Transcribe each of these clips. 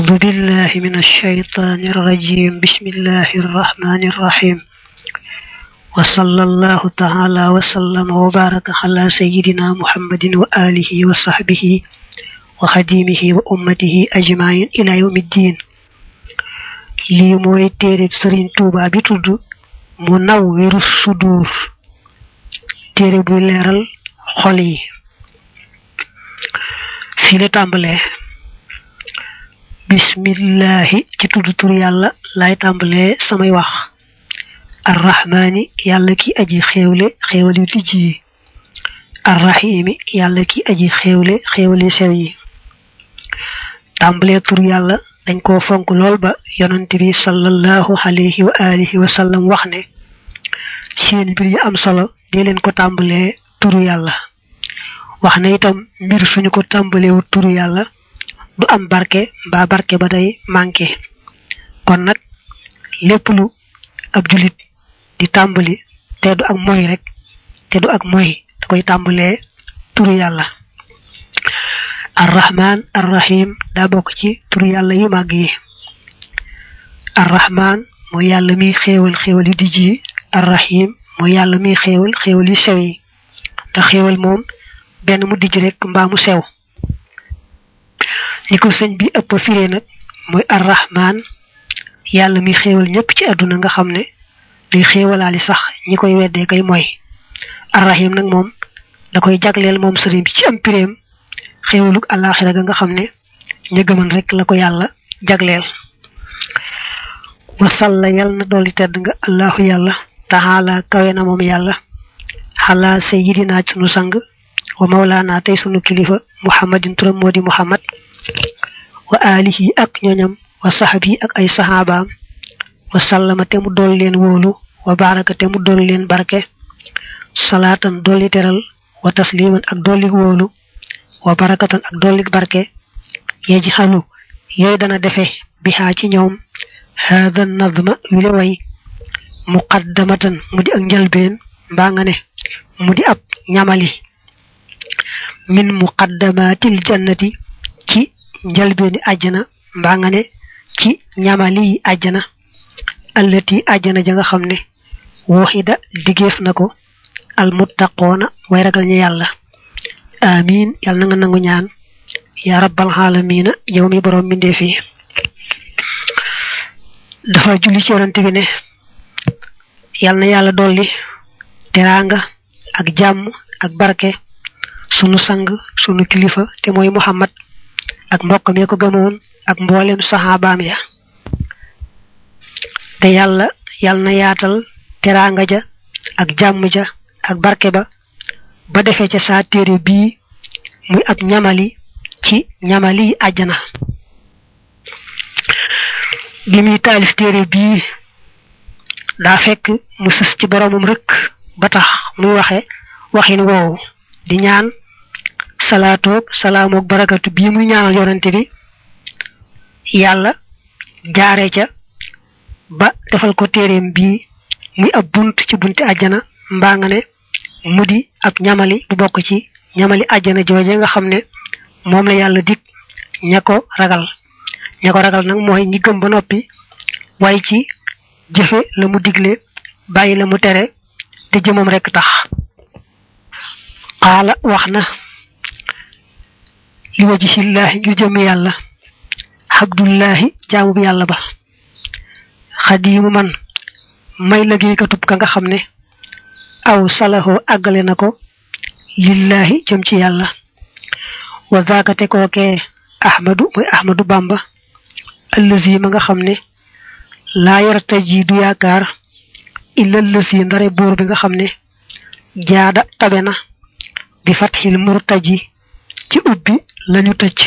أعوذ بالله من الشيطان الرجيم بسم الله الرحمن الرحيم وصلى الله تعالى وسلم وبارك على سيدنا محمد وآله وصحبه وخديمه وأمته أجمعين إلى يوم الدين lii mooy téereb sëriñ tuuba bi tudd munawwiru sudur téere buy leeral xol yi fii la tàmbalee bismillahi ci tudd tur yàlla laay tàmbalee samay wax arrahmaani yàlla ki aji xéewle xéewal yu dijj yi arrahimi yàlla ki aji xéewle xéewal yu sew yi tàmbalee tur yàlla dañ koo fonk lool ba yonent bi sallallahu alayhi wa alihi wa sallam wax ne seen mbir yi am solo dee leen ko tàmbalee turu yàlla wax na itam mbir suñu ko tàmbalewu turu yàlla du am barke mbaa barke ba day manqué kon nag lépp lu ab julit di tàmbali te du ak moy rek te du ak moy da koy tàmbalee turu yàlla arrahman arrahim daa bokk ci turu yàlla yu màgg yi arrahman mooy yàlla miy xéewal xéewal yu dijj yi arrahim mooy yàlla miy xéewal xéewal yu sew yi ndax xéewal moom benn mu dijj rek mbaa mu sew ni ko sëñ bi ëpp firee nag mooy arrahman yàlla miy xéewal ñëpp ci àdduna nga xam ne day xéewalaali sax ñi koy weddee kay mooy arrahim nag moom da koy jagleel moom sëriñ bi ci am piréem xéewalug àllaaxira ga nga xam ne ña gëman rek la ko yàlla jagleel wasalla yal na dolli tedd nga allahu yàlla taxaala kawe na moom yàlla xalaa sayyidina sunu sang wa mawlaana tey sunu kilifa muhammadin turam moo di muhammad wa alihi ak ñoñam wa saxabi ak ay saxaabaam wa sallama te mu dool leen wóolu wa baraka te mu dool leen barke salaatan dolli teral wa tasliman ak dolli wóolu wa barakatan ak dolli barke yeji xalu yooyu dana defe bihaa ci ñoom haada nadma wile way muqaddamatan mu di ak njalbeen mbaa nga ne mu di ab ñamali min muqaddamatil jannati ci njalbeeni àjjana mbaa nga ne ci ñamali àjjana allati àjjana ja nga xam ne waxida liggéef na ko almuttaqoona way ragal ñu yàlla amin yàlla na nga nangu ñaan ya rabbal xaalamiina yow mi borom mbindeef yi dafa julli ci yonante bi ne yàlla na yàlla dolli teraanga ak jàmm ak barke sunu sang sunu kilifa te mooy muhammad ak mbokk mi ko gëmoon ak mboolem saxaabaam ya te yàlla yàlla na yaatal teraanga ja ak jàmm ja ak barke ba ba defee ca saa téere bii muy ab ñamali ci ñamali àjjana bi muy taalif téere bii daa fekk mu sës ci boromam rek ba tax muy waxe waxin woowu di ñaan salaatoog salaamoog barakatu bii muy ñaanal yonante bi yàlla jaare ca ba defal ko téereem bii muy ab bunt ci bunti àjjana mbaa nga ne mu di ab ñamali bu bokk ci ñamali àjjana jooje nga xam ne moom la yàlla dig ña ko ragal ña ko ragal nag mooy ñi gëm ba noppi waaye ci jëfe la mu digle bàyyi la mu tere te jëmam rekk tax xaala wax na li wajihillaahi ngir jëm yàlla abdullahi jaamu bi yàlla ba xadiimu man may liggéeykatub ka nga xam ne aw salaxoo àggale na ko lillahi jëm ci yàlla wa zaakate kookee ahmadu mooy ahmadu bamba allazi ma nga xam ne laa yartaji du yaakaar illa allazi ndare buur bi nga xam ne jaada tabe na bi fatxil murtaji ci ubbi lañu tëj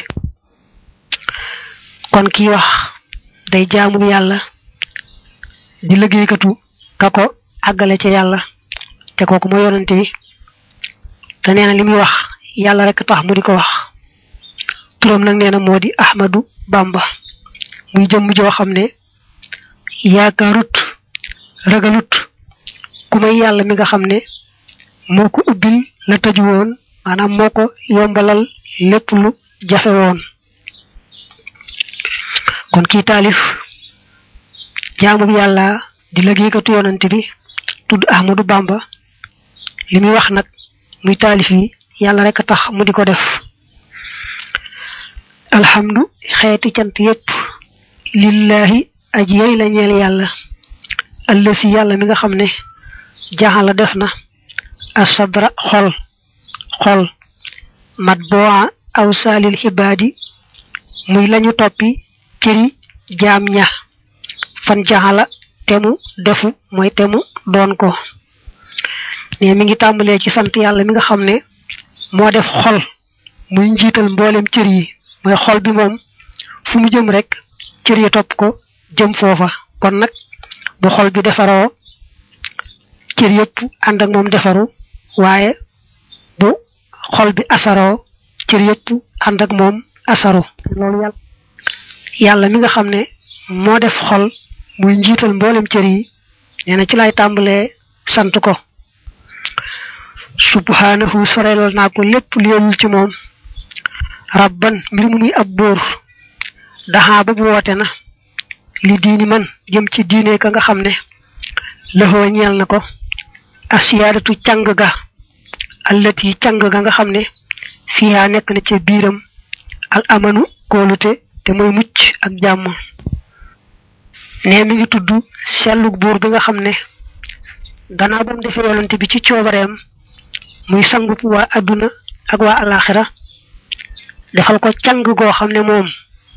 kon kii wax day jaamu yàlla di liggéeykatu ka ko àggale ca yàlla te kooku mooy yonante bi te nee na li muy wax yàlla rek tax mu di ko wax turam nag nee na moo di Ahmadu Bamba muy jëmm joo xam ne yaakaarut ragalut ku may yàlla mi nga xam ne moo ko ubbil la tëju woon maanaam moo ko yombalal lépp lu jafe woon kon kii taalif jaamu bi yàlla di liggéeykatu yonante bi tudd Ahmadu Bamba li muy wax nag muy taalif yi yàlla rek a tax mu di ko def alhamdu xeeti cant yépp lillahi aji yey la ñeel yàlla allësi yàlla mi nga xam ne jaxala def na asadra xol xol mat boo aw saalil xibaadi muy lañu toppi cëri jaam ña fan jaxala temu defu mooy temu doon ko ne mi ngi tàmbalee ci sant yàlla mi nga xam ne moo def xol muy njiital mboolem cër yi mooy xol bi moom fu mu jëm rek cër yi topp ko jëm foofa kon nag bu xol bi defaroo cër yëpp ànd ak moom defaru waaye bu xol bi asaroo cër yëpp ànd ak moom asaru loolu yàlla yàlla mi nga xam ne moo def xol muy njiital mboolem cër yi nee na ci lay tàmbalee sant ko subhanahu sorelal naa ko lépp léelul ci moom rabban mbir mu muy ab bóor daxaa ba bu woote na li diini man jëm ci diine ka nga xam ne lëxoo ñeel na ko asiyaadatu càng ga allati càng ga nga xam ne fiihaa nekk na ca biiram al amanu kóolute te mooy mucc ak jàmm ne mi ngi tudd sellug buur bi nga xam ne gannaaw ba mu defee yonante bi ci coobareem muy sangup waa adduna ak waa alaxira defal ko càng goo xam ne moom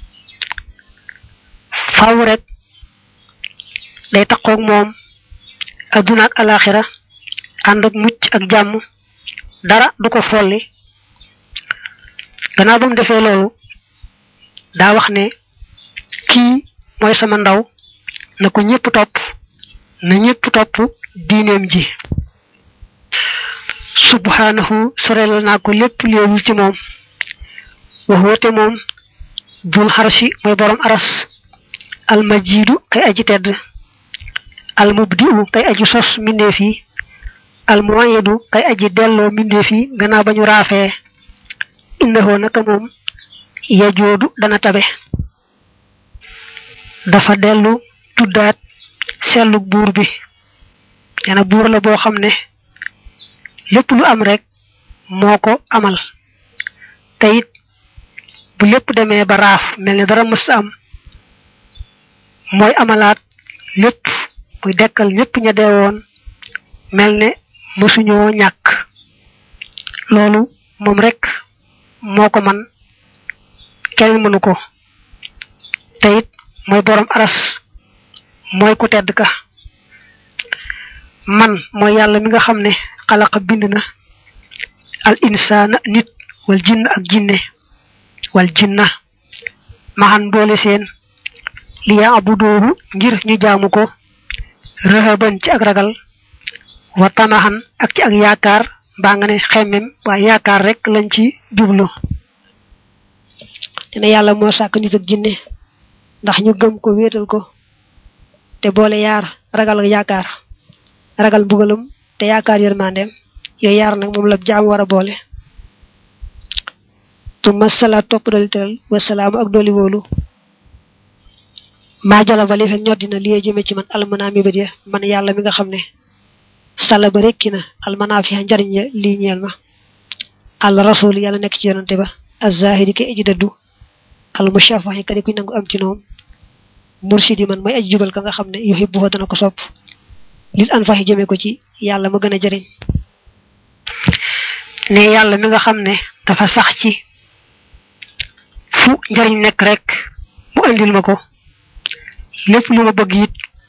faw rek day taqoog moom adduna ak alaxira ànd ak mucc ak jàmm dara du ko folli gannaaw ba mu defee loolu daa wax ne kii mooy sama ndaw na ko ñëpp topp na ñëpp topp diineem ji subhanahu sorelal naa ko lépp léewul ci moom wax woote moom dul xarshi mooy borom aras almajidu kay aji tedd almubdiu kay aji sos mbindeef yi almuwayedu kay aji delloo mbindeef yi gannaaw ba ñu raafee innahu naka moom yajoodu dana tabe dafa dellu tuddaat sellug buur bi nee na buur la boo xam ne lépp lu am rek moo ko amal te it bu lépp demee ba raaf mel ne dara mës am mooy amalaat lépp muy dekkal ñëpp ña deewoon mel ne mësuñoo ñàkk loolu moom rek moo ko man kenn mënu ko te it mooy borom aras mooy ku tedd ka man mooy yàlla mi nga xam ne xalaqa bind na al insaana nit wal jinn ak jinne wal jinna maxan boole seen li yaa abudoohu ngir ñu jaamu ko rëhaban ci ak ragal wa tamaxan ak ci ak yaakaar mbaa nga ne xemmem waaye yaakaar rek lañ ci jublu dina yàlla moo sàkk nit ak jinne ndax ñu gëm ko wéetal ko te boole yaar ragal ak yaakaar ragal mbugalam te yaakaar yërmandeem yooyu yaar nag moom la jaam war a boole tuma salaat topp doli teral wasalaamu ak doli wóolu maa jala ba li fekk ñor dina liyee jëme ci man almanaa mi bët ya man yàlla mi nga xam ne sala ba rekki na almanaa fi njariñ ya lii ñeel ma al rasul yàlla nekk ci yonante ba azahidi ke aji dëddu al mushafahi kadi kuy nangu am ci noom mursidi man mooy aji jubal ka nga xam ne yuhibbu fa dana ko sopp lil an faxi jëme ko ci yàlla ma gën a jëriñ ne yàlla mi nga xam ne dafa sax ci fu njariñ nekk rek mu andil ma ko lépp lu ma bëgg it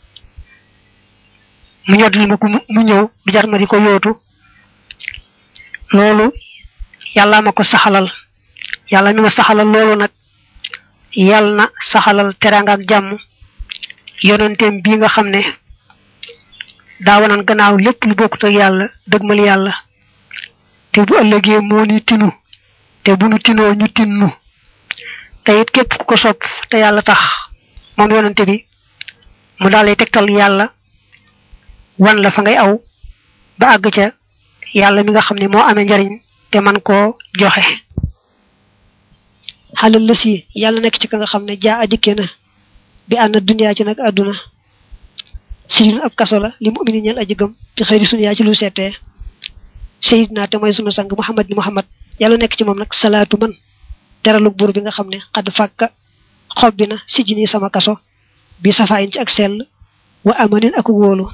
mu ñoddil ma ko mu ñëw du jar ma di ko yootu loolu yàlla ma ko saxalal yàlla mi ma saxalal loolu nag yàlla na saxalal teraanga ak jàmm yonenteem bii nga xam ne daawanan gannaaw lépp lu bokkut ak yàlla dëgmal yàlla te bu ëllëgee moo ni tinu te bu nu tinoo ñu tinnu te it képp ku ko sopp te yàlla tax moom yonente bi mu daal lay tegtal yàlla wan la fa ngay aw ba àgg ca yàlla mi nga xam ne moo amee njariñ te man koo joxe xalal la si yàlla nekk ci ka nga xam ne jaa a dikke na bi ànd duniyaa ci nag àdduna sijun ab kaso la li mu'mini ñeel aji gëm bi xëyri sunu yaa ci lu seetee sayidna te mooy sunu sang muhammad ni muhammad yàlla nekk ci moom nag salaatu man teralug buur bi nga xam ne xadd fàkka xob bi na sijini sama kaso bi safaayin ci ak sell wa amanin ak wóolu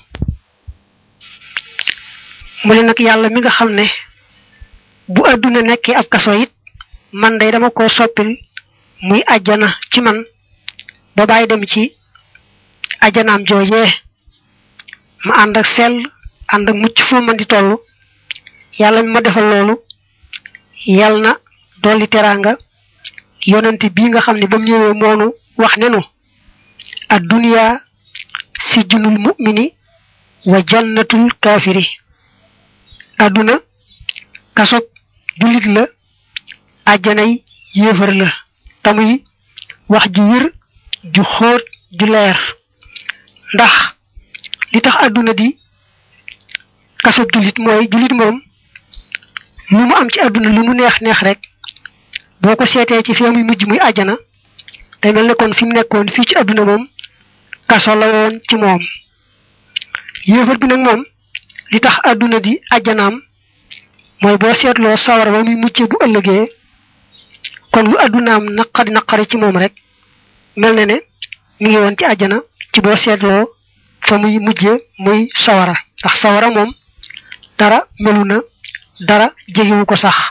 mu ne nag yàlla mi nga xam ne bu àdduna nekkee ab kaso it man day dama ko soppil muy ajjana ci man ba bàyyi dem ci ajjanaam joojee ma ànd ak sell ànd ak mucc fu man di toll yàlla mi ma defal loolu yàlla na dolli teraanga yonent bii nga xam ne ba mu ñëwee moonu wax ne nu ad dunya sijnul mu'mini wa jannatul kaafiri àdduna kasob jullit la àjjanay yéefar la tamuy wax ju wér ju xóot ju leer ndax li tax àdduna di kasob jullit mooy jullit moom lu mu am ci àdduna lu mu neex neex rek boo ko seetee ci fee muy mujj muy àjjana day mel ne kon fi mu nekkoon fii ci àdduna moom kaso la woon ci moom yéefar bi nag moom li tax àdduna di àjjanaam mooy boo seetloo sawar ba muy mujjee bu ëllëgee kon lu àddunaam naqari naqari ci moom rek mel na ne mi ngi woon ci àjjana ci boo seetloo fa muy mujjee muy sawara ndax sawara moom dara melu na dara jegewu ko sax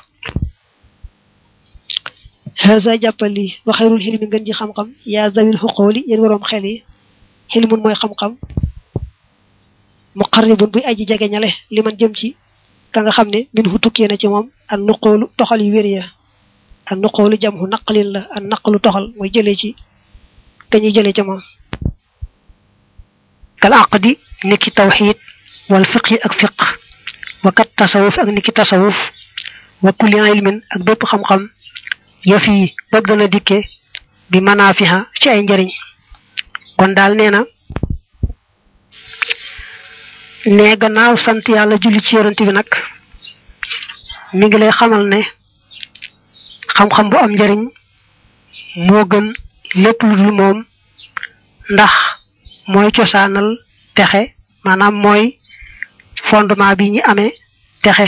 haza jàppali wa xayrul xilmi ngën ji xam-xam yaa zawil xuqooli yéen waroom xel yi xilmun mooy xam-xam muqarribun buy aji jege ñale li man jëm ci ka nga xam ne min hu tukkee na ci moom an nuqoolu toxal yu wér ya an nuqoolu jam hu naqalin la an naqalu toxal mooy jëlee ci ka ñuy jëlee ca moom kal aqdi niki tawxid wal fiqi ak fiq wa kat tasawuf ak niki tasawuf wa kulli ilmin ak bépp xam-xam yëf yi bopp dana dikke bi manaafiha ci ay njëriñ kon daal nee na ne gannaaw sant yàlla julli ci yorante bi nag mi ngi lay xamal ne xam-xam bu am njëriñ moo gën lépp lu dul moom ndax mooy cosaanal texe maanaam mooy fondement bi ñi amee texe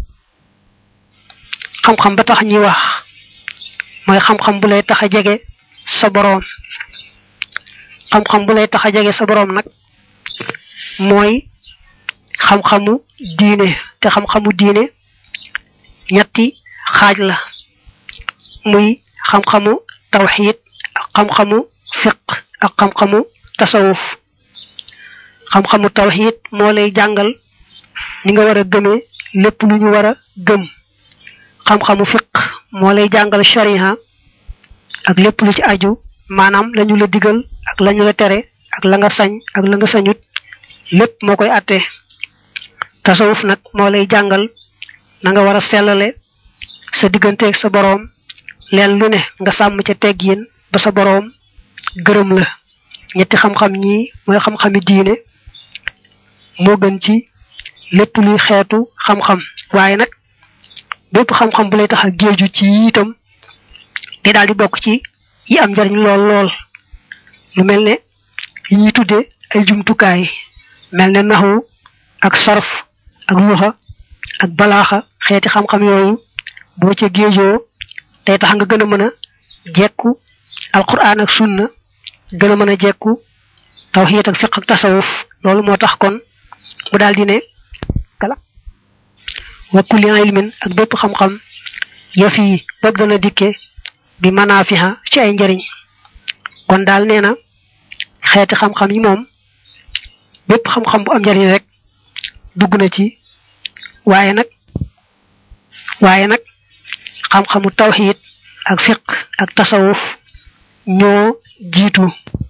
xam-xam ba tax ñuy wax mooy xam-xam bu lay tax a jege sa boroom xam-xam bu lay tax a jege sa boroom nag mooy xam-xamu diine te xam-xamu diine ñetti xaaj la muy xam-xamu tawxiid ak xam-xamu fiq ak xam-xamu tasawuf xam-xamu tawxiid moo lay jàngal ni nga war a gëmee lépp lu ñu war a gëm xam-xamu fiq moo lay jàngal shariha ak lépp lu ci aju maanaam lañu la digal ak lañu la tere ak la nga sañ ak la nga sañut lépp moo koy àtte tasawuf nag moo lay jàngal na nga war a sellale sa digganteeg sa boroom leen lu ne nga sàmm ca teggin ba sa boroom gërëm la ñetti xam-xam ñii mooy xam-xami diine moo gën ci lépp luy xeetu xam-xam waaye nag bépp xam-xam bu lay tax a géeju ci itam te daal di bokk ci yi am njariñ lool lool lu mel ne yi ñuy tudde ay jumtukaay mel ne naxwu ak sarf ak luxa ak balaaxa xeeti xam-xam yooyu boo ca géejoo day tax nga gën a mën a jekku alquran ak sunna gën a mën a jekku tawxiid ak fiq ak tasawuf loolu moo tax kon mu daal di ne kala wa kulli ilmin ak bépp xam-xam yëf yi bopp dana dikke bi manaafiha ci ay njëriñ kon daal nee na xeeti xam-xam yi moom bépp xam-xam bu am njëriñ rek dugg na ci waaye nag waaye nag xam-xamu tawxiid ak fiq ak tasawuf ñoo jiitu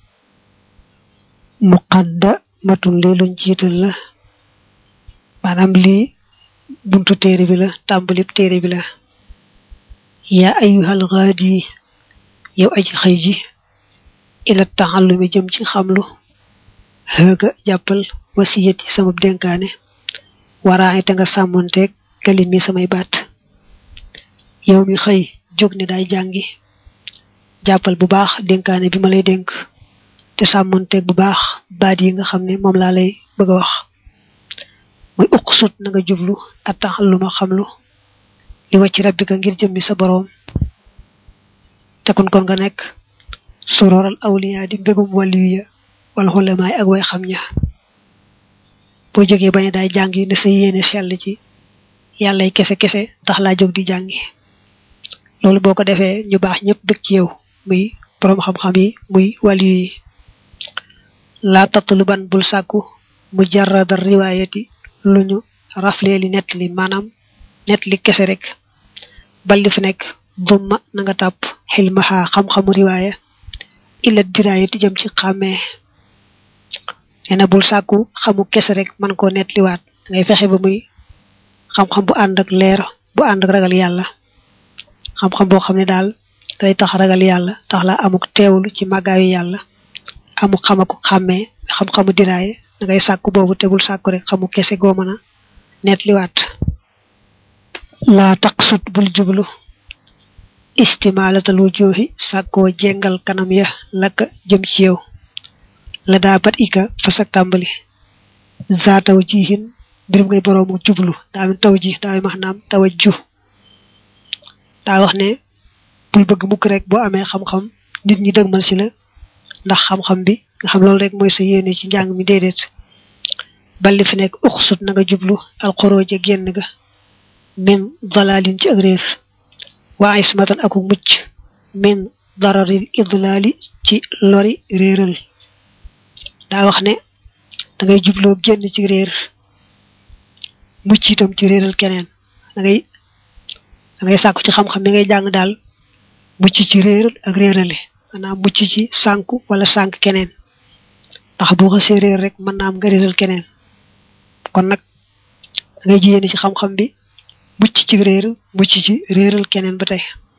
muqaddamatun lii luñ jiital la maanaam lii buntu téere bi la tàmbalib téere bi la yaa ayyuhal gaadi yow aji xëy ji ila taxallumi jëm ci xamlu xëga jàppal wasiyat yi sama dénkaane waraaxe te nga sàmmonteeg kalim yi samay baat yow mi xëy jóg ne daay jàngi jàppal bu baax dénkaane bi ma lay dénk te sàmmonteeg bu baax baat yi nga xam ne moom laa lay bëgg a wax muy uqsut na nga jublu attax lu ma xamlu li wàcc rabbika ngir jëmmi sa boroom te kon kon nga nekk sororal awliya di mbégum wàllu ya wala xulamaay ak way xam ña boo jógee bañ daay jàng yi ne sa yéene sell ci yàllay kese kese tax laa jóg di jàngi loolu boo ko defee ñu baax ñëpp bëgg ci yow muy boroom xam-xam yi muy wàllu yi laa tatluban bul sàkku mu jarradar riwaayati lu ñu rafleeli nett li maanaam nett li kese rek bal li fi nekk dumma na nga tàpp xilmaxaa xam-xamu riwaaya illa diraayati jëm ci xàmmee nee na bul sàkku xamu kese rek man koo nett liwaat ngay fexe ba muy xam-xam bu ànd ak leer bu ànd ak ragal yàlla xam-xam boo xam ne daal day tax ragal yàlla tax la amuk teewlu ci màggaayu yàlla amuk xamaku xàmmee xam-xamu diraaye da ngay sàkku boobu te bul sàkku rek xamu kese goo mën a nett liwaat laa taqsut bul jublu istimaalatal wujuhi sàkkoo jengal kanam ya lakka jëm ci yow la daa bat ika fasak tàmbali zaataw jihin mbirum ngay boroomu jublu daa min taw ji daa max naam tawa ju daa wax ne bul bëgg mukk rek boo amee xam-xam nit ñi dëgmal si la ndax xam-xam bi nga xam loolu rek mooy sa yéene ci njàng mi déedéet balli fi nekk uxsut na nga jublu alxorooje génn ga min dalalin ci ak réer waa ismatan aku mucc min dararil idlaali ci lori réeral daa wax ne da ngay jubloo génn ci réer mucc itam ci réeral keneen da ngay da ngay sàkku ci xam-xam bi ngay jàng daal mucc ci réeral ak réerale maanaam mucc ci sànku wala sànk keneen ndax boo xasee réer rek mën naa am nga réeral keneen kon nag da ngay jiyéene ci xam-xam bi mucc ci réer mucc ci réeral keneen ba tey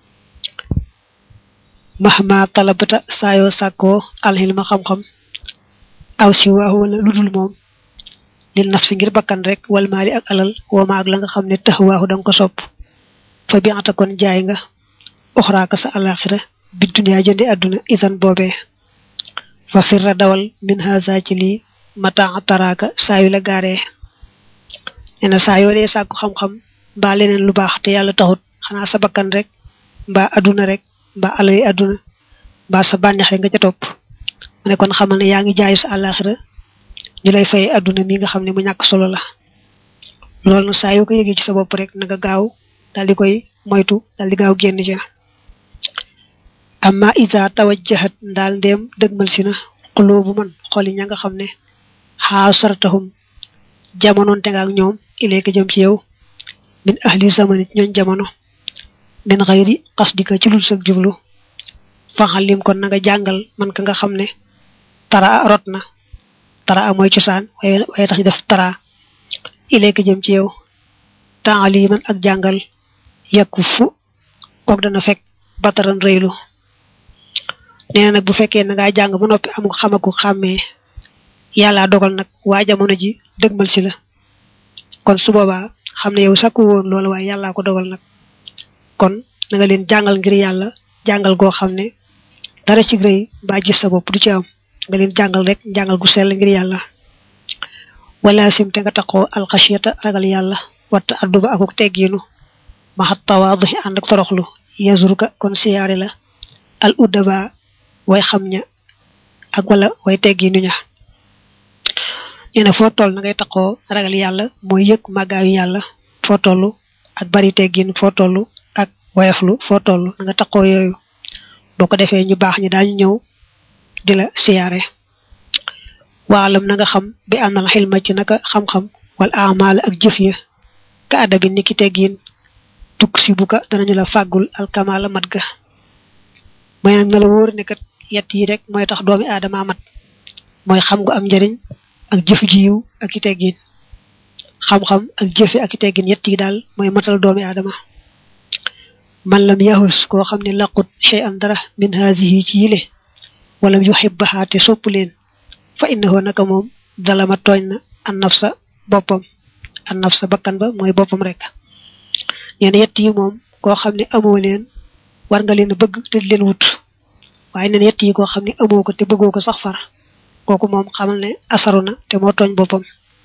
mahma talabata saayoo sàkkoo alxilma xam-xam aw si waaxu wala ludul moom lil naf si ngir bakkan rek wal maali ak alal wooma ak la nga xam ne tax waaxu danga ko sopp fa bi ata kon jaay nga oxraaka sa alaxira bi duniyaa jëndi àdduna isan boobee fa firra dawal min haza ci lii mata taraaka saayu la gaaree nee na saa yoo dee sàkku xam-xam mbaa leneen lu baax te yàlla taxut xanaa sa bakkan rek mbaa àdduna rek mbaa alali àdduna mbaa sa bànneex rek nga ca topp mu ne kon xamal ne yaa ngi jaay sa àllaaxira ñu lay fay àdduna mi nga xam ne mu ñàkk solo la loolu nag saa yoo ko yëgee ci sa bopp rek na nga gaaw daal di koy moytu daal di gaaw génn ja amma isa tawajjahat ndaal ndéem dëgmal si na xuloobu man xoli ña nga xam ne xaa sartahum jamonoonte nga ak ñoom ileeka jëm ci yow min ahli zamani ñooñ jamono min xayri qasdika ci lul sag jublu faxalim kon na nga jàngal man ka nga xam ne tara rot na tara mooy cosaan waaye waaye tax ñu def tara ileeka jëm ci yow taaliman ak jàngal yakku fu kook dana fekk bataran rëylu nee na nag bu fekkee na ngaa jàng ba noppi am xamaku xàmmee yàlla dogal nag waa jamono ji dëgmal si la kon su boobaa xam ne yow sakku woon loolu waaye yàllaa ko dogal nag kon na nga leen jàngal ngir yàlla jàngal goo xam ne dara ci rëy mbaa gis sa bopp du ci am nga leen jàngal rek jàngal gu sell ngir yàlla wala sim te nga taxoo alxasiyata ragal yàlla watta adduba akuk teggiinu maxat tawaadu ànd ak toroxlu yazruka kon siyaare la al uddaba way xam ña ak wala way teggiinu ña nee na foo toll na ngay taxoo ragal yàlla mooy yëg màggaayu yàlla foo toll ak bari teggin foo toll ak woyaflu foo toll na nga taxoo yooyu boo ko defee ñu baax ñi daañu ñëw di la siyaare waalam na nga xam bi am na xilma ci naka xam-xam wala amaal ak jëf ya ka adabi niki teggin tukk si bu ka danañu la fàggul alkamaala mat ga mooy nag na la wóor ne kat yett yi rek mooy tax doomi aadama mat mooy xam gu am njariñ ak jëf ji yiw ak i teggin xam-xam ak jëfe ak i teggin yett yi daal mooy matal doomi aadama man lam yahus koo xam ne laqut shay an dara min haasihi ci yile wala yuhibbaha te sopp leen fa innahu naka moom dalama tooñ na an nafsa boppam an nafsa bakkan ba mooy boppam rek ñeen yett yi moom koo xam ne amoo leen war nga leen bëgg te di leen wut waaye neen yett yi koo xam ne amoo ko te bëggoo ko sax far kooku moom xamal ne asaru na te moo tooñ boppam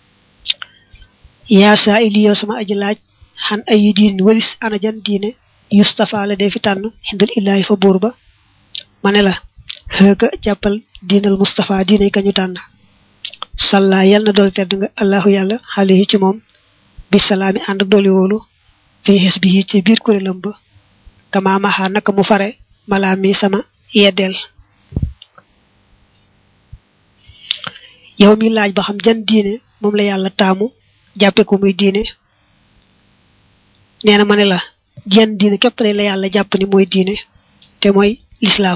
yaa saa ili yow sama aji laaj xan ay yu diin walis ana jan diine yustafa la dee fi tànn xindal illaahi fa buur ba ma ne la xëga jàppal diinal mustafa diine kañu tànn salla yal na dool tedd nga allahu yàlla xale yi ci moom bi salaami ànd ak dooli wóolu fi xis bi ci biir kuréelam ba kama maxa naka mu fare malaa mi sama yeddeel yow mi laaj ba xam jan diine moom la yàlla taamu jàppe ko muy diine nee na ma ne la jan diine képp la yàlla jàpp ni mooy diine te mooy lislaam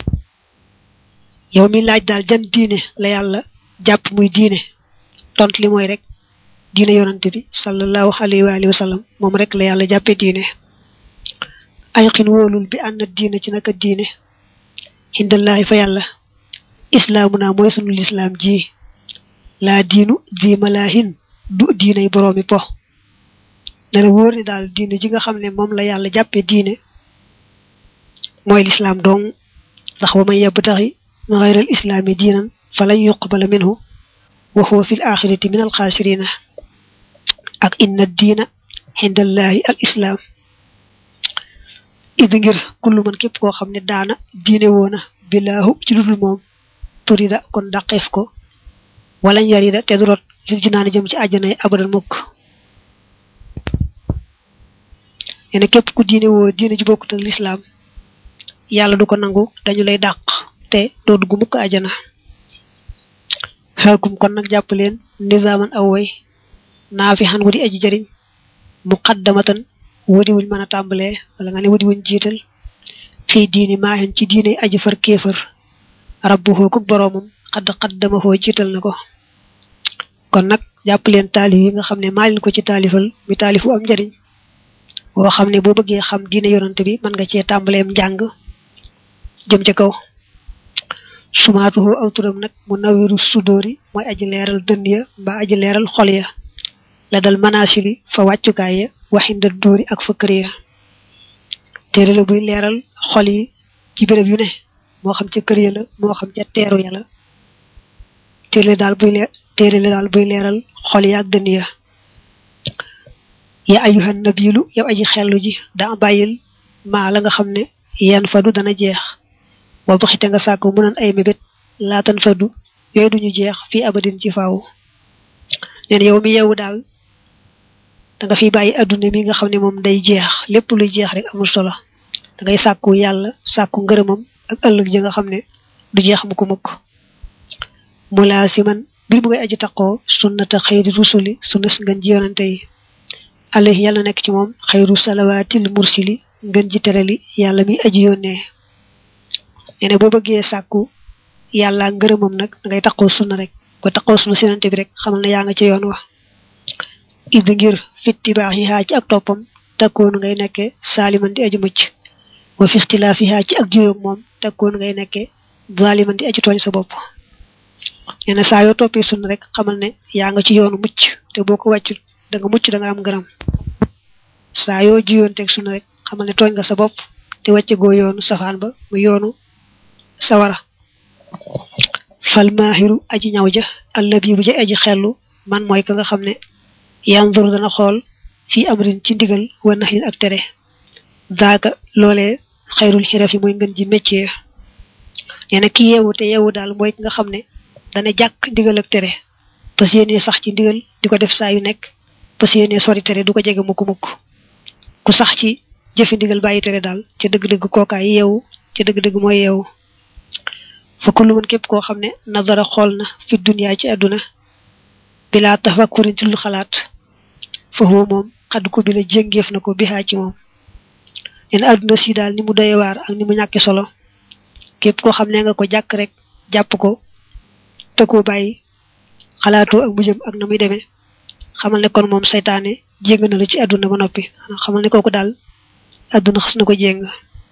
yow mi laaj daal jan diine la yàlla jàpp muy diine tont li mooy rek diine yonante bi sallallahu alayhi wa alihi wa sallam moom rek la yàlla jàppe diine ay xin wóolul bi ànd diine ci naka diine hindallahi fa yàlla islaamu naa mooy sunu lislaam ji laa diinu di malaahin du diinay boroomi po ne la wóor ni daal diine ji nga xam ne moom la yàlla jàppe diine mooy lislaam dong ndax wa man yabtaxi xayral islaami diinan falan yuqbala minhu wa huwa fi l axirati min al xaasirina ak inna diina hindallahi al islaam idi ngir kullu man képp koo xam ne daana diine woona bilaahu ci ludul moom turida kon dàqeef ko wala yarida te du rot fil jinaan jëm ci àjjana yi abadan mukk yene képp ku diine woo diine ji bokkut ak lislaam yàlla du ko nangu dañu lay dàq te doo dugg mukk àjjana xaakum kon nag jàpp leen nizaaman aw way naa fi xan wadi aji jëriñ muqaddamatan wadi wuñ mën a tàmbalee wala nga ne wadi wuñ jiital fii diini maahen ci diine aji far kéefër rabbu xoo ko boroomam xadd xaddama xoo jiital na ko kon nag jàpp leen taalif yi nga xam ne maa leen ko ci taalifal mi taalifu am njëriñ boo xam ne boo bëggee xam diine yonante bi mën nga cee tàmbaleem njàng jëm ca kaw sumaatuhu aw turam nag mu nawiru sudóori mooy aji leeral dënd ya mbaa aji leeral xol ya la dal manasili fa wàccukaay ya waxinda dóori ak fa kër ya téere la buy leeral xol yi ci béréb yu ne moo xam ca kër ya la moo xam ca teeru ya la téere daal buy leer téere la daal buy leeral xol ya ak dënd ya ya ayuhan nabilu yow aji xellu ji daa bàyyil maa la nga xam ne yan fadu dana jeex wa baxite nga sàkk mu nan ay mébét laatan fadu yooyu duñu jeex fii abadin ci faaw neen yow mi yeewu daal da nga fi bàyyi adduna mi nga xam ne moom day jeex lépp luy jeex rek amul solo da ngay sàkku yàlla sàkku ngërëmam ak ëllëg ji nga xam ne du jeex mu ko mukk mu laa si man bir mu ngay aji taqoo sunnata xayri rusuli sunnas ngeen ji yonante yi alayhi yàlla nekk ci moom xayru salawaatil mursili ngeen ji terali yàlla mi aji yónnee nee boo bëggee sàkku yàlla ngërëmam nag da ngay taqoo sunna rek ko taqoo sunna si yonante bi rek xamal ne yaa nga ci yoon wax id ngir fitti baax yi xaa ci ak toppam takkoon ngay nekke saaliman di aju mucc wa fi ixtilaaf yi xaa ci ak juyoog moom takkoon ngay nekke zaaliman di aju tooñ sa bopp nee na saa yoo toppee sunna rek xamal ne yaa nga ci yoonu mucc te boo ko wàccul da nga mucc da nga am ngërëm saa yoo juyoon teg sunna rek xamal ne tooñ nga sa bopp te wàcce goo yoonu safaan ba mu yoonu sawara fal maahiru aji ñaw ja allabibu ja aji xellu man mooy ka nga xam ne yanzur dana xool fii amrin ci ndigal wa naxyin ak tere daaka loolee xayrul xiraf yi mooy ngën ji métier nee na ki yeewu te yeewu daal mooy ki nga xam ne dana jàkk ndigal ak tere parce yéene sax ci ndigal di ko def saa yu nekk parce yéene sori tere du ko jege mukk mukk ku sax ci jëfi ndigal bàyyi tere daal ca dëgg-dëgg kookaay yeewu ca dëgg-dëgg mooy yeewu fa kullu man képp koo xam ne nadara xool na fi duniyaa ci àdduna bilaa tafakkurin ci lu xalaat fa huwa moom xadd ko bi la jéngeef na ko bihaa ci moom leen àdduna si daal ni mu doye waar ak ni mu ñàkki solo képp koo xam ne nga ko jàkk rek jàpp ko te koo bàyyi xalaatoo ak mujjëm ak na muy demee xamal ne kon moom saytaane jéng na la ci àdduna ba noppi xamal ne kooku daal àdduna xas na ko jéng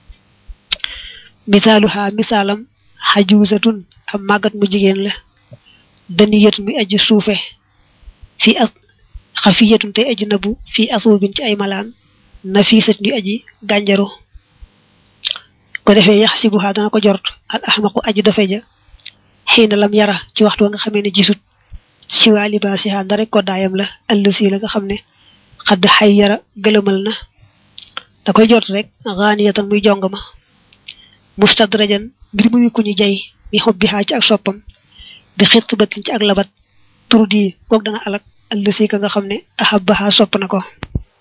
misaalu xaa misaalam xajuusatun am màggat mu jigéen la daniyat muy aji suufe fii ak xafiyatun tey aji nabu fii asuubin ci ay malaan nafisat muy aji gànjaru ko defee yax si buxaa dana ko jort al ahmaqu aji dofe ja xiina lam yara ci waxtu wa nga xamee ne gisut siwaa libaasiha ndare ko daayam la ëllësi la nga xam ne xadd xay yara gëlëmal na da koy jort rek xaaniyatan muy jong ma mustadrajan mbir muy ku ñu jay mi xob bi xaa ci ak soppam bi xitt batin ci ak labat tur di goog dana alak ëllësi ka nga xam ne ahabbaha sopp na ko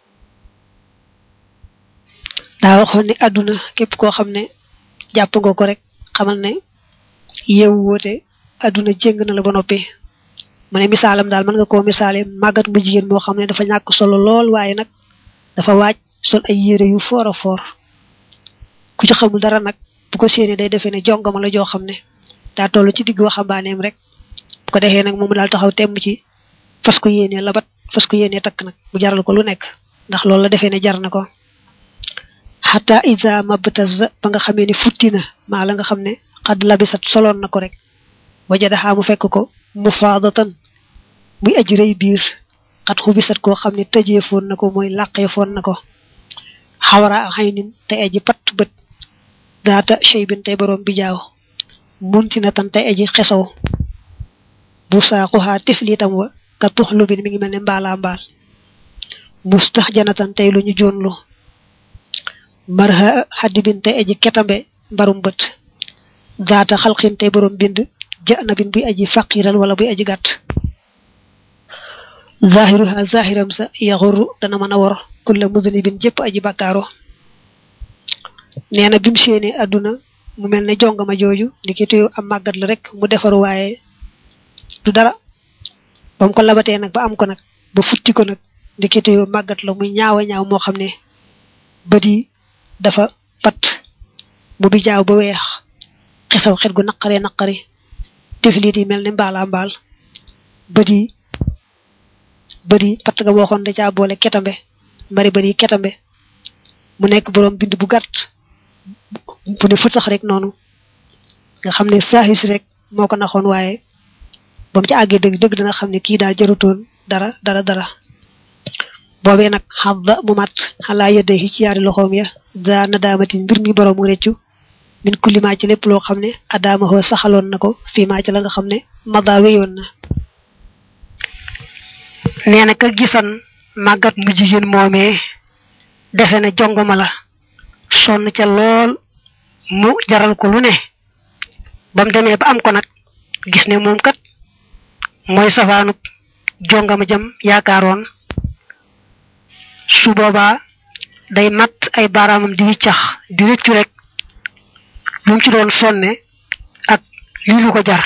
daa waxoon ne àdduna képp koo xam ne jàpp nga ko rek xamal ne yeewu woote àdduna jéng na la ba noppi mu ne misaalam daal mën nga koo misaale màggat mu jigéen moo xam ne dafa ñàkk solo lool waaye nag dafa waaj sol ay yére yu foor a foor ku ci xamul dara nag bu ko séenee day defee ne jongama la joo xam ne daa toll ci digg waxambaaneem rek bu ko defee nag moom daal taxaw temm ci fas ko yéenee labat fas ko yéenee takk nag mu jaral ko lu nekk ndax loolu la defee ne jar na ko xata isa mabtaza ba nga xamee ne futti na maa la nga xam ne xad labisat soloon na ko rek wajadaxaa mu fekk ko mu faadatan muy aji rëy biir xat xubisat koo xam ne tëjee foon na ko mooy làqee foon na ko xawara xay nin te aji pat bët daata chey bin tey boroom bi jaaw munti na tan tey aji xesaw bu saaxuxaa tifliitam wa ka tuxlu bin mi ngi mel ne mbaalaa mbaal mustax janatan tey lu ñu joonlu marha xaddi bin tey aji ketambe mbarum bët daata xalqin tey boroom bind jana bin buy aji faqiral wala buy aji gàtt zahiruha zahiram sa yaxuru dana mën a wor kulla mudnibin jëpp aji bàkkaaro nee na bim séenee àdduna mu mel ne jongama jooju ndikituyu am màggat la rek mu defaru waaye du dara ba mu ko labatee nag ba am ko nag ba futti ko nag ndikituyu màggat la muy ñaawa ñaaw moo xam ne bët yi dafa pat mu bi jaaw ba weex xesaw xet gu naqaree naqari tifliit yi mel ne mbaalaa mbaal bët yi bët yi patt nga waxoon da caa boole ketambe mbari bët yi ketambe mu nekk boroom bind bu gàtt bu ne fëtax rek noonu nga xam ne saahis rek moo ko naxoon waaye ba mu ci àggee dëgg dëgg dana xam ne kii daal jarutoon dara dara dara boobee nag xadda mu mat xalaa yedde ci yaari loxoom ya daa na daamatin mbir mi boroomu réccu min kullimaa ci lépp loo xam ne adaamahoo saxaloon na ko fii maa ci la nga xam ne mada wéyoon na nee na ka gisan màggat mu jigéen moomee defe ne jongoma la sonn ca lool mu jaral ko lu ne ba mu demee ba am ko nag gis ne moom kat mooy safaanub jongama jam yaakaaroon su boobaa day mat ay baaraamam di wiccax di rëccu rek lu mu ci doon sonne ak lii lu ko jar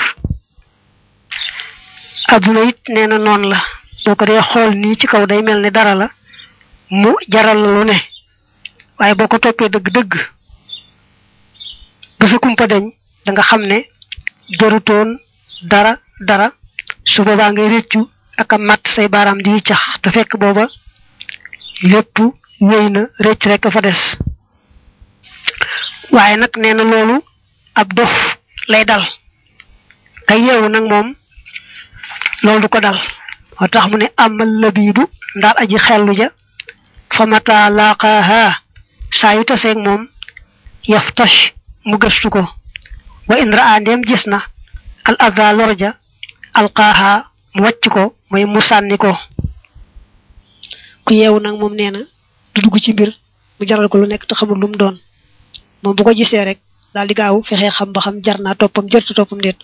adduna it nee na noonu la boo ko dee xool nii ci kaw day mel ne dara la mu jaral la lu ne waaye boo ko toppee dëgg-dëgg ba sa kumpa dañ da nga xam ne jarutoon dara dara su boobaa ngay rëccu ak a matt say baaraam di wiccax te fekk booba lépp wéy na rëcc rek fa des waaye nag nee na loolu ab dof lay dal kay yeewu nag moom loolu du ko dal moo tax mu ne amal labibu ndaal aji xellu ja fa mata laqaaha saa yu taseeg moom yaftash mu gëstu ko wa in raa ndem gis na al adha lorja alqaaha mu wàcc ko mooy mu sànni ko ku yeewu nag moom nee na du dugg ci mbir mu jaral ko lu nekk te xamul lu mu doon moom bu ko gisee rek daal di gaaw fexee xam ba xam jar naa toppam jërta toppam déet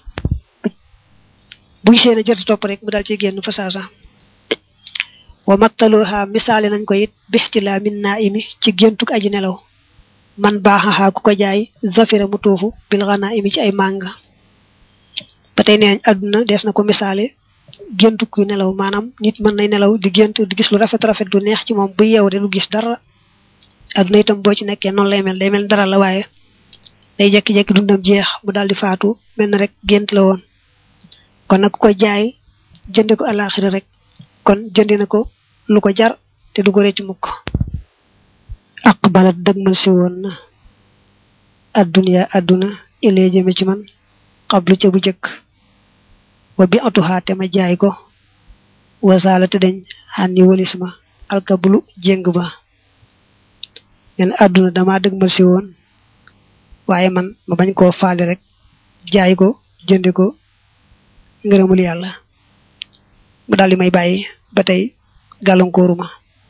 bu gisee ne jërta topp rek mu daal ci génn fa saasa wa mattaluha misaale nañ ko it bixtilaa min naa imi ci géntug aji nelaw man baaxaxaa ku ko jaay zafira mu tuufu bil xanaa imi ci ay màng ba tey nee àdduna dees na ko misaale géntug yu nelaw maanaam nit mën nay nelaw di gént di gis lu rafet rafet du neex ci moom bu yeew de lu gis dara àdduna itam boo ci nekkee noonu lay mel day mel dara la waaye day jekki-jekki dundam jeex mu daal di faatu mel na rek gént la woon kon nag ku ko jaay jënde ko alaxira rek kon jëndi na ko lu ko jar te du ko rëcc mukk aqbalat dëgmal si woon na adduniya adduna ilee jëme ci man xablu ca bu jëkk wa bi atuhaa te ma jaay ko wasaala te dañ xànni walis ma alkabulu jéng ba nen adduna dama dëgmal si woon waaye man ma bañ koo faale rek jaay ko jënde ko ngërëmul yàlla mu daal di may bàyyi ba tey gàllankooruma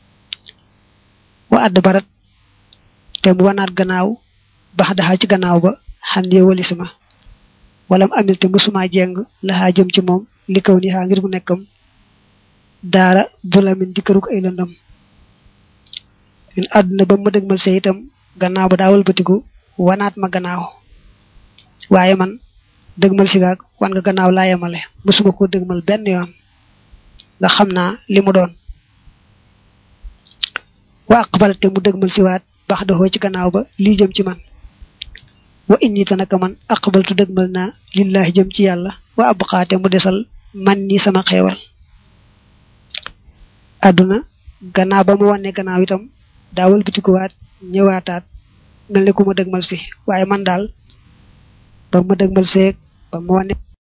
wa àdd barat te mu wanaat gannaaw bax daxaa ci gannaaw ba xan yee walis ma walam amil te musuma jeng laxaa jëm ci moom li kaw ni xaa ngir mu nekkam daara bulamin di këruk ay lëndam in àdduna ba ma dëgmal see itam gannaaw ba daawal batiku wanaat ma gannaaw waaye man dëgmal si gaag wan nga gannaaw laa yemale musuma ko dëgmal benn yoon nga xam naa li mu doon wa aqbal te mu dëgmal si waat bax doxoo ci gannaaw ba lii jëm ci man wa inni ta naka man aqbaltu dëgmal naa lillahi jëm ci yàlla wa abqaate mu desal man ni sama xeewal àdduna gannaaw ba mu wanne gannaaw itam daawal bitikuwaat ñëwaataat mel ne ku ma dëgmal si waaye man daal ba ma dëgmal seeg ba ma wane